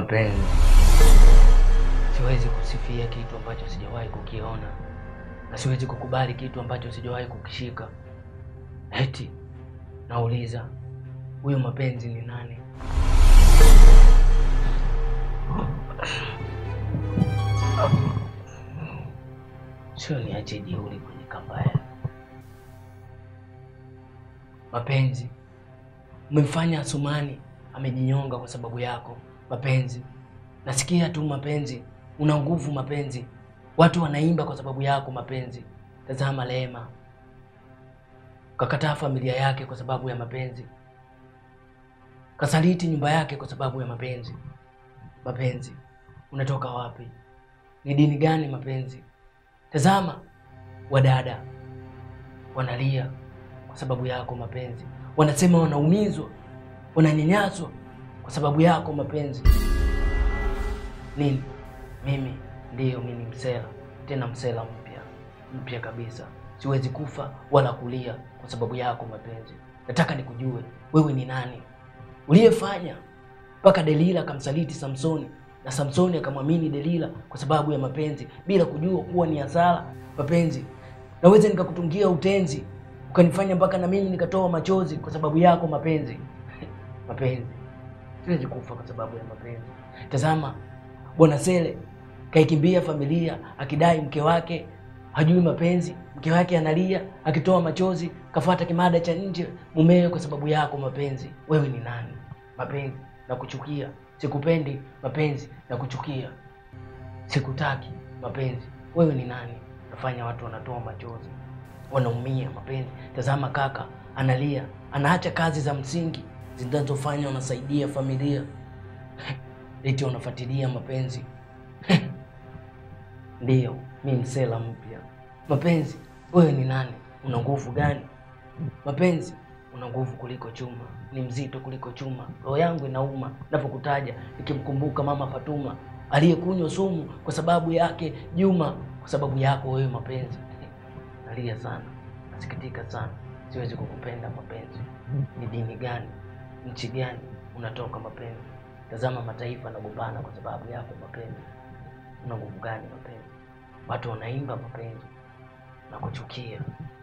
Mapenzi, siwezi kusifia kitu ambacho sijawahi kukiona, na siwezi kukubali kitu ambacho sijawahi kukishika. Eti nauliza, huyo mapenzi ni nani? Sio niache jeuri kwenye kamba ya mapenzi. Umemfanya Asumani amejinyonga kwa sababu yako mapenzi. Nasikia tu mapenzi, una nguvu mapenzi, watu wanaimba kwa sababu yako mapenzi. Tazama Lema kakataa familia yake kwa sababu ya mapenzi, kasaliti nyumba yake kwa sababu ya mapenzi. Mapenzi, unatoka wapi? Ni dini gani mapenzi? Tazama wadada wanalia kwa sababu yako mapenzi, wanasema wanaumizwa, wananyanyaswa kwa sababu yako mapenzi. Nini? Mimi ndiyo, mimi ni msela, tena msela mpya mpya kabisa. Siwezi kufa wala kulia kwa sababu yako mapenzi. Nataka nikujue wewe ni nani, uliyefanya mpaka Delila akamsaliti Samsoni na Samsoni akamwamini Delila kwa sababu ya mapenzi, bila kujua kuwa ni hasara mapenzi. Naweza nikakutungia utenzi ukanifanya mpaka na mimi nikatoa machozi kwa sababu yako mapenzi. Mapenzi, siwezi kufa kwa sababu ya mapenzi. Tazama Bwana Sele kaikimbia familia akidai mke wake hajui mapenzi, mke wake analia akitoa machozi, kafuata kimada cha nje mumewe kwa sababu yako mapenzi. Wewe ni nani mapenzi? Nakuchukia, sikupendi mapenzi, nakuchukia, sikutaki mapenzi. Wewe ni nani? Nafanya watu wanatoa machozi, wanaumia mapenzi. Tazama kaka analia, anaacha kazi za msingi zinazofanya wanasaidia familia eti wanafuatilia mapenzi. Ndiyo, mi msela mpya mapenzi. Wewe ni nani? Una nguvu gani mapenzi? Una nguvu kuliko chuma, ni mzito kuliko chuma. Roho yangu inauma napokutaja, nikimkumbuka mama Fatuma aliyekunywa sumu kwa sababu yake Juma, kwa sababu yako wewe mapenzi. Nalia sana, nasikitika sana, siwezi kukupenda mapenzi. Ni dini gani, nchi gani unatoka mapenzi? Tazama mataifa yanagombana kwa sababu yako mapenzi. Una nguvu gani mapenzi? Watu wanaimba mapenzi na kuchukia